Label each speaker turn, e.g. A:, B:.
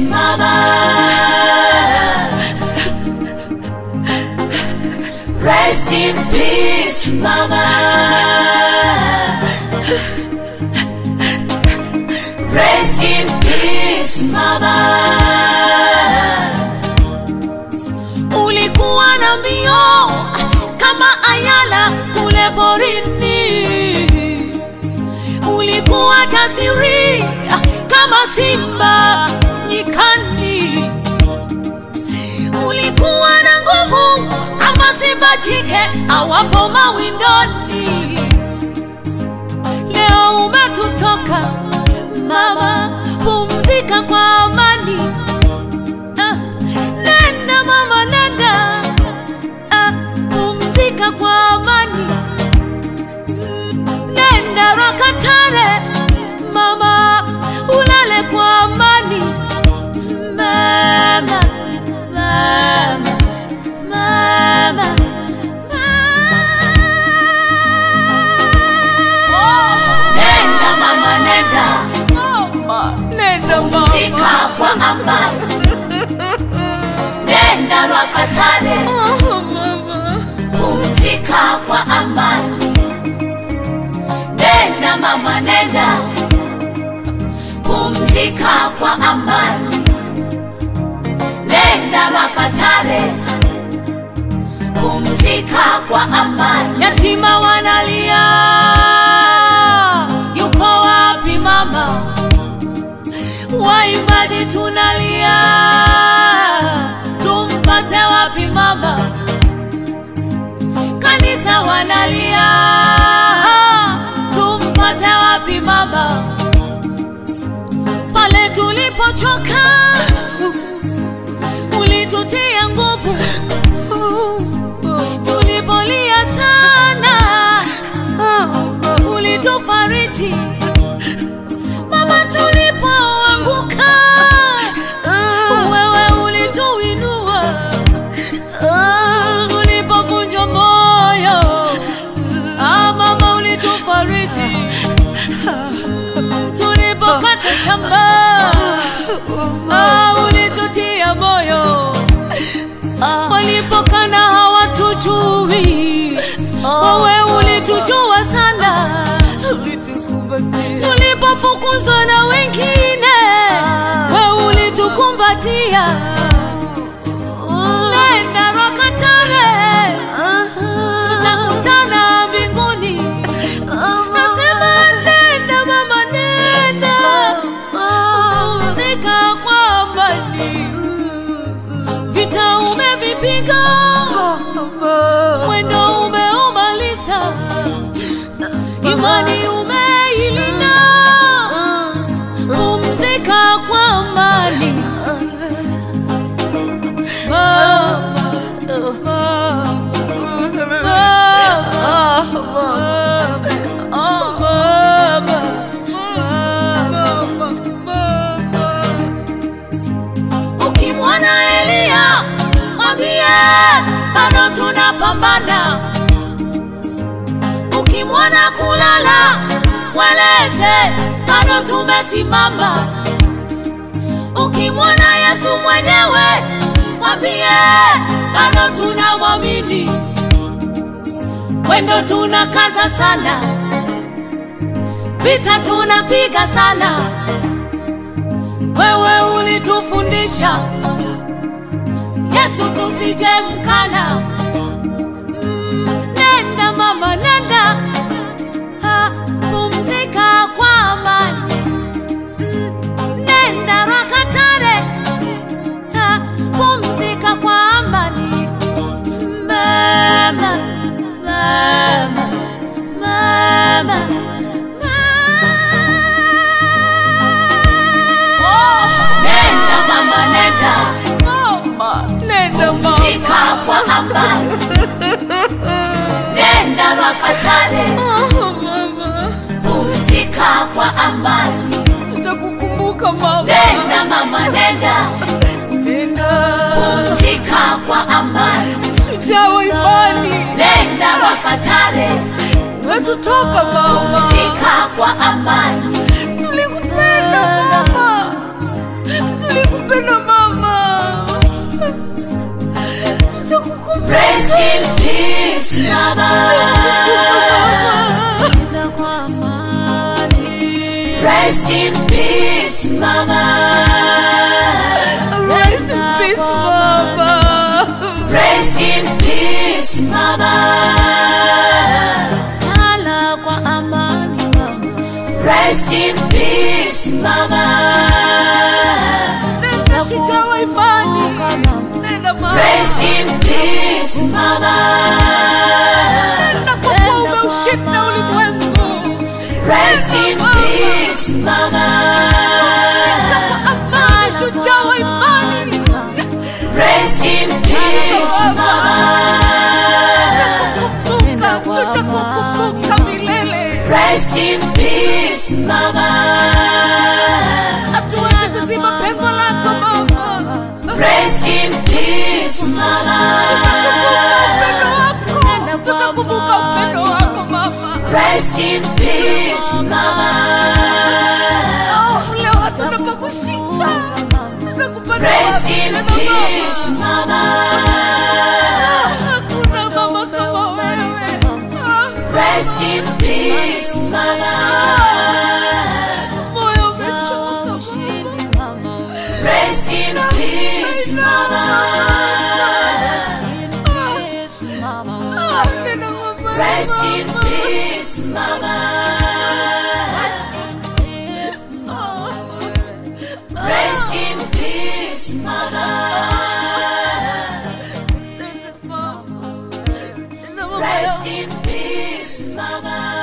A: mama. Rest in peace, mama. Rest in peace, mama. Ulikuwa na mbio kama ayala kule porini, ulikuwa jasiri kama simba nyikani, ulikuwa na nguvu kama simba jike awapo mawindoni. Leo umetutoka mama, pumzika kwa amani. Ah, nenda mama, nenda ah, pumzika kwa amani. Mm, Nenda Rakatare mama, ulale kwa amani. Mama, mama, mama, mama. Nenda mama, nenda
B: Nenda
A: pumzika kwa amani. Nenda Rakatare pumzika kwa amani. Nenda mama, nenda pumzika kwa amani. Nenda Rakatare pumzika kwa amani. Yatima wanalia, yuko wapi mama? Waimbaji tunalia, tumpate wapi mama? Kanisa wanalia, tumpate wapi mama? Pale tulipochoka, ulitutia nguvu, tulipolia sana, ulitufariji mama, tulipoanguka, wewe ulituinua tulipovunjwa moyo, ah, mama ulitufariji. Tulipokata tamaa, ah, ulitutia moyo. Walipokana hawatujui, wewe ulitujua sana. Tulipofukuzwa na wengine, wewe ulitukumbatia. Nenda Rakatare, tutakutana mbinguni. Nasema nenda mama, nenda pumzika kwa amani. Vita umevipiga, mwendo umeumaliza, imani umeilinda. Pumzika kwa amani. Ukimwona Elia mwambie bado tunapambana. Ukimwona kulala mweleze bado tumesimama. Ukimwona Yesu mwenyewe mwambie bado tunamwamini. Mwendo tunakaza sana, vita tunapiga sana. Wewe ulitufundisha Yesu tusije mkana. Mm, Nenda mama, nenda ha, pumzika kwa amani. Mm, Nenda Rakatare ha, pumzika kwa amani. Mama, mama, mama, mama. Nenda mama, nenda
B: Nenda
A: pumzika kwa amani. Nenda Rakatare pumzika kwa amani.
B: Tutakukumbuka mama.
A: Nenda mama, nenda
B: Nenda.
A: pumzika kwa amani.
B: Shujaa wa imani.
A: Nenda Rakatare
B: Umetutoka mama.
A: pumzika kwa amani.
B: Tulikupenda mama. Tulikupenda
A: Rest in peace, mama. Nenda kwa amani. Rest in peace, mama.
B: Rest in peace, Mama.
A: Rest in peace, mama. Lala kwa amani, mama. Rest in peace, mama.
B: Nenda shujaa wa imani. Nenda Mama.
A: Rest in peace, mama.
B: Nenda kwa kuwa umeushinda ulimwengu.
A: Rest in peace, mama.
B: Nenda kwa amani, shujaa wa imani.
A: Rest in peace, mama.
B: Tutakukumbuka, tutakukumbuka milele.
A: Rest in peace, mama.
B: Hatuwezi kuzima pengo lako Mama.
A: Rest in peace, mama.
B: upendo wako tukakumbuka upendo wako mama
A: Rest in peace, mama.
B: oh, leo hatuna pa kushika tutakupata
A: Rest
B: wapi
A: in
B: tena
A: peace,
B: mama
A: mama.
B: hakuna mama kama wewe
A: Rest in peace, mama.
B: moyo umechoka
A: Rest in peace, mama.
B: Ah, nena mama,
A: Rest in
B: mama.
A: peace, mama. Rest in peace, mama.
B: Nena mama
A: Rest in peace, mama.